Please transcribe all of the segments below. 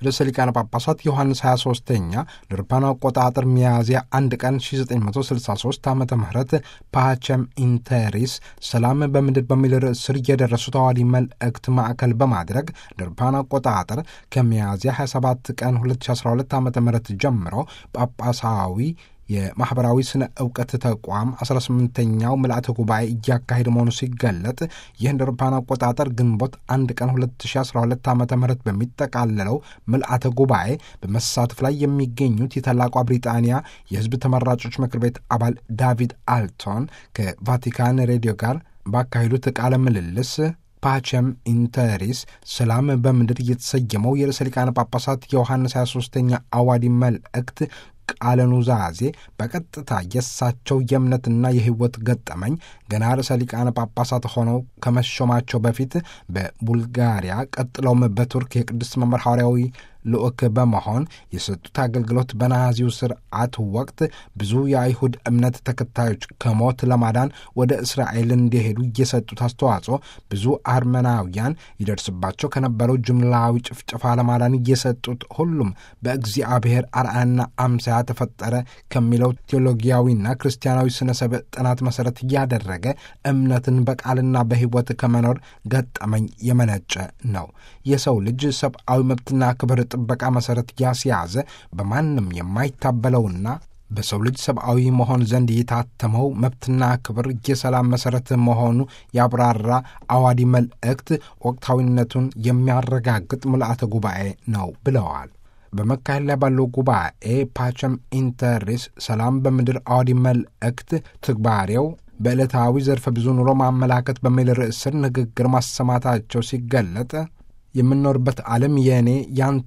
ርዕሰ ሊቃነ ጳጳሳት ዮሐንስ 23ኛ ለአውሮፓውያን አቆጣጠር ሚያዝያ አንድ ቀን 1963 ዓ ም ፓቸም ኢንተሪስ ሰላም በምድር በሚል ርዕስ ስር የደረሱት አዋዲ መልእክት ማዕከል በማድረግ ለአውሮፓውያን አቆጣጠር ከሚያዝያ 27 ቀን 2012 ዓ ም ጀምሮ ጳጳሳዊ የማኅበራዊ ስነ ዕውቀት ተቋም 18ኛው ምልአተ ጉባኤ እያካሄደ መሆኑ ሲገለጥ ይህ እንደ አውሮፓውያን አቆጣጠር ግንቦት አንድ ቀን 2012 ዓ ም በሚጠቃለለው ምልአተ ጉባኤ በመሳተፍ ላይ የሚገኙት የታላቋ ብሪጣንያ የሕዝብ ተመራጮች ምክር ቤት አባል ዳቪድ አልቶን ከቫቲካን ሬዲዮ ጋር ባካሄዱት ቃለ ምልልስ ፓቸም ኢንተሪስ ሰላም በምድር የተሰየመው የርዕሰ ሊቃነ ጳጳሳት የዮሐንስ 23ኛ አዋዲ መልእክት ቃለ ኑዛዜ በቀጥታ የእሳቸው የእምነትና የሕይወት ገጠመኝ ገና ርዕሰ ሊቃነ ጳጳሳት ሆነው ከመሾማቸው በፊት በቡልጋሪያ ቀጥለውም በቱርክ የቅድስት መምህር ሐዋርያዊ ልዑክ በመሆን የሰጡት አገልግሎት በናዚው ስርዓት ወቅት ብዙ የአይሁድ እምነት ተከታዮች ከሞት ለማዳን ወደ እስራኤል እንዲሄዱ የሰጡት አስተዋጽኦ ብዙ አርመናውያን ይደርስባቸው ከነበረው ጅምላዊ ጭፍጨፋ ለማዳን እየሰጡት ሁሉም በእግዚአብሔር አርአያና አምሳያ ተፈጠረ ከሚለው ቴዎሎጊያዊና ክርስቲያናዊ ስነ ሰብ ጥናት መሠረት እያደረገ እምነትን በቃልና በሕይወት ከመኖር ገጠመኝ የመነጨ ነው። የሰው ልጅ ሰብአዊ መብትና ክብር ጥበቃ መሠረት ያስያዘ በማንም የማይታበለውና በሰው ልጅ ሰብአዊ መሆን ዘንድ የታተመው መብትና ክብር የሰላም መሠረት መሆኑ ያብራራ አዋዲ መልእክት ወቅታዊነቱን የሚያረጋግጥ ምልአተ ጉባኤ ነው ብለዋል። በመካሄድ ላይ ባለው ጉባኤ ፓቸም ኢንተሪስ ሰላም በምድር አዋዲ መልእክት ትግባሬው በዕለታዊ ዘርፈ ብዙ ኑሮ ማመላከት በሚል ርዕስ ስር ንግግር ማሰማታቸው ሲገለጥ የምንኖርበት ዓለም የእኔ ያንተ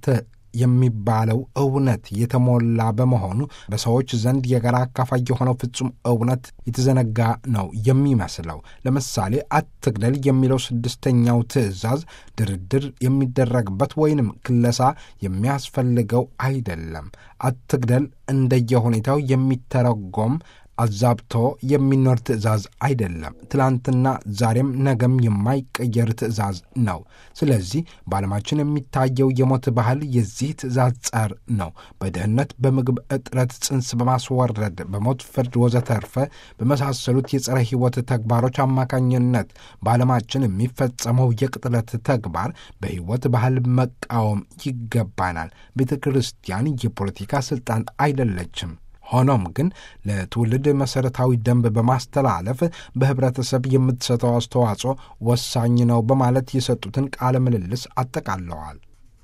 የሚባለው እውነት የተሞላ በመሆኑ በሰዎች ዘንድ የጋራ አካፋይ የሆነው ፍጹም እውነት የተዘነጋ ነው የሚመስለው። ለምሳሌ አትግደል የሚለው ስድስተኛው ትእዛዝ ድርድር የሚደረግበት ወይንም ክለሳ የሚያስፈልገው አይደለም። አትግደል እንደየሁኔታው የሚተረጎም አዛብቶ የሚኖር ትእዛዝ አይደለም። ትላንትና ዛሬም ነገም የማይቀየር ትእዛዝ ነው። ስለዚህ በዓለማችን የሚታየው የሞት ባህል የዚህ ትእዛዝ ጸር ነው። በድህነት፣ በምግብ እጥረት፣ ጽንስ በማስወረድ በሞት ፍርድ ወዘተርፈ በመሳሰሉት የጸረ ሕይወት ተግባሮች አማካኝነት በዓለማችን የሚፈጸመው የቅጥለት ተግባር በሕይወት ባህል መቃወም ይገባናል። ቤተ ክርስቲያን የፖለቲካ ሥልጣን አይደለችም። ሆኖም ግን ለትውልድ መሠረታዊ ደንብ በማስተላለፍ በኅብረተሰብ የምትሰጠው አስተዋጽኦ ወሳኝ ነው በማለት የሰጡትን ቃለ ምልልስ አጠቃለዋል።